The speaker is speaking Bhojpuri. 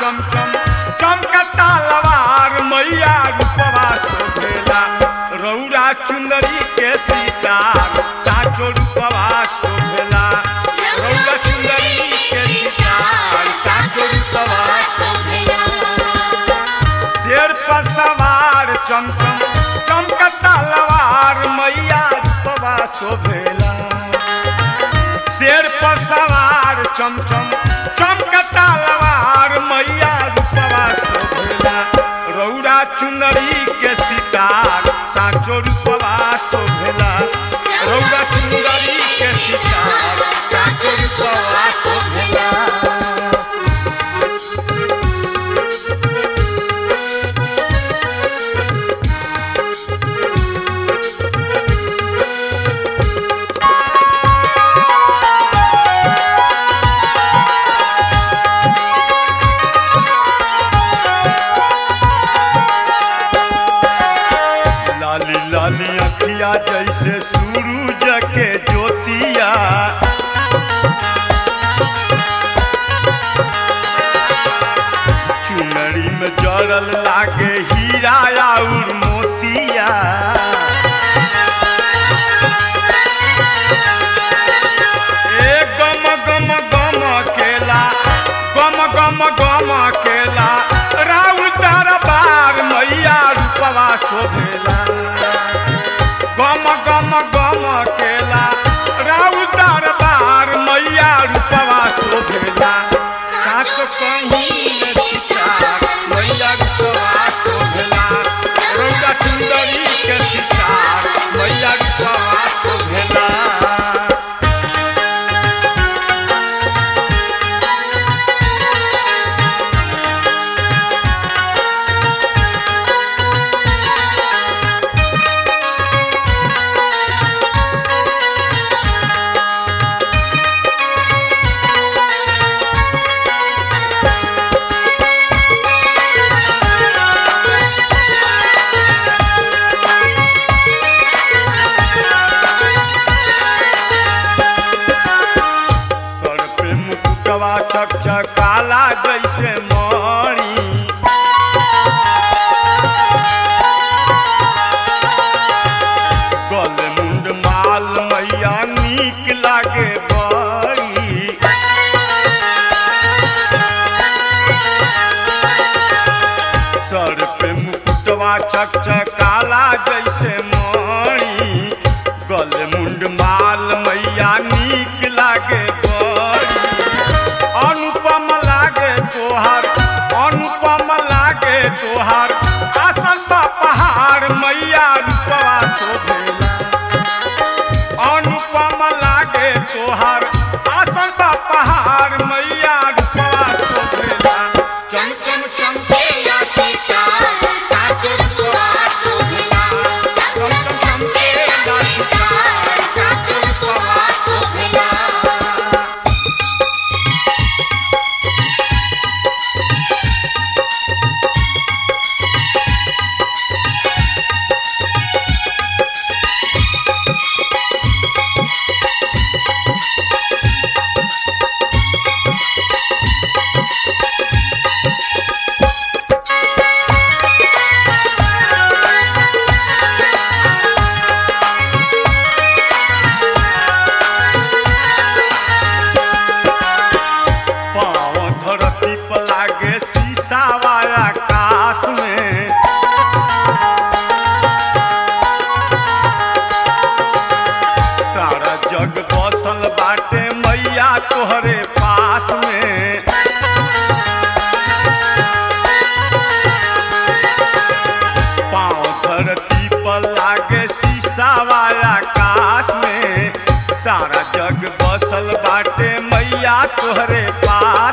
चमचम चमकता लवार मैया रूपवा शोभेला रौरा चुंदरी के सितार साचो रूपवा शोभेला रौरा चुंदरी के सितार साचो रूपवा शेर पर सवार चमचम चमकता लवार मैया रूपवा शोभेला शेर पर सवार चमचम चमकता लवार मैया रूपवा शोभेला रौरा चुनरी के सितार साचो रूपवा शोभेला रौरा चुनरी के सितार साचो रूपवा शोभेला लाली लाली अखिया जैसे सूरज के ज्योतिया चुनरी में जड़ल लागे हीरा और मोतिया ए गम गम गम केला गम गम गम केला राउ दरबार मैया रूपवा शोभेला गम गम गम केला राउ दरबार मैया रूपवा शोभेला साच कहीं सितार मैया रूपवा शोभेला रौदा सुंदरी के सितार मैया रूपवा शोभेला सर पे मुकुटवा चकचकाला जैसे मणि गल मुंड माल मैया नीक लागे बड़ी सर पे मुकुटवा चकचकाला जैसे मणि गल मुंड माल मैया नीक लागे बड़ी अनुपम लागे तोहार अनुपम लागे तोहार आसन बा पहाड़ मैया रूपवा शोभेला अनुपम लागे तोहार आसन बा पहाड़ मैया रूपवा शोभेला चम चम चमकेला सितार साच रूपवा शोभिला चम चम चमकेला सितार साच रूपवा शोभिला पाँव धरती पर लागे शीशा वाला आकाश में सारा जग बसल बाटे मैया तोहरे पास में पाँव धरती पर लागे शीशा वाला आकाश में सारा जग बसल बाटे मैया तोहरे पास